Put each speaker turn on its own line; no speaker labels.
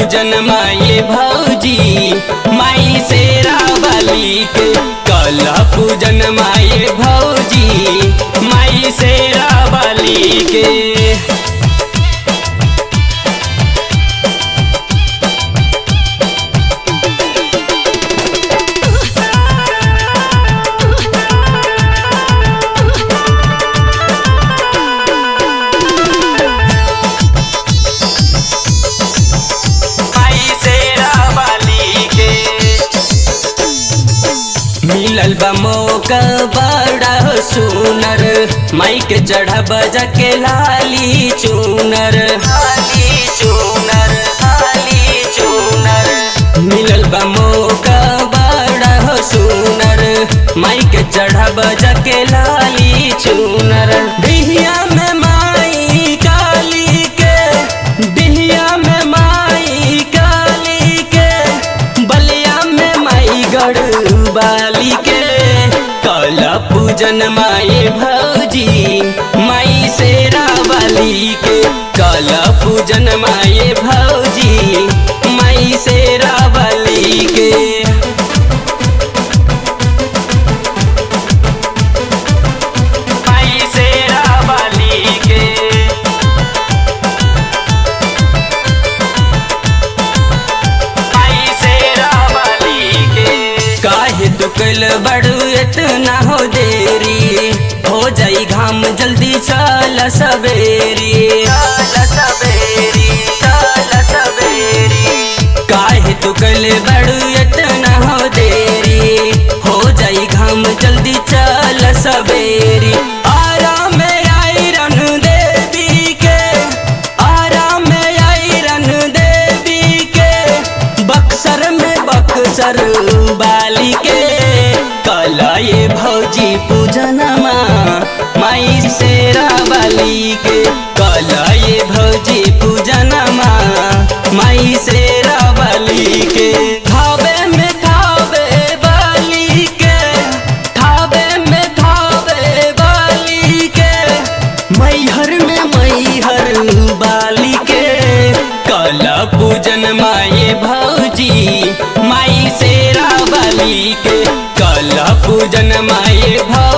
पूजन माये भौजी माई शेरा वाली के कल पूजन माये भौजी माई शेरा वाली के माई शेरा वाली के मिलल बा मौका बड़ा सुनर माई के चढ़ा बजा के लाली चूनर लाली चूनर लाली चूनर मिलल बा मौका बड़ा सुनर माई के चढ़ा बजा के लाली चूनर बिहिया में माई काली के बिहिया में माई काली के बलिया में माई गढ़वाली के कल पूजन माई भौजी माई शेरा वाली के कल पूजन माई भौजी माई शेरा वाली के माई शेरा वाली के माई शेरा वाली के काहे तू कल बड़ू इतना हो देरी हो जाई घाम जल्दी चल सवेरी चल सवेरी चल सवेरी काहे तू कल बड़ू इतना हो देरी हो जाई घाम जल्दी चल सवेरी आराम में आई रन देवी के आराम में आई रन देवी के बक्सर में बक्सर बाली के कलाए भौजी पूजनमा माई शेरा बाली के कलाए भौजी पूजनमा माई शेरा बाली के थावे में थावे बाली के थावे में थावे बाली के मैहर में मैहर बाली के कला पूजन माए भौजी माई शेरा बाली के कला पूजन माए भौ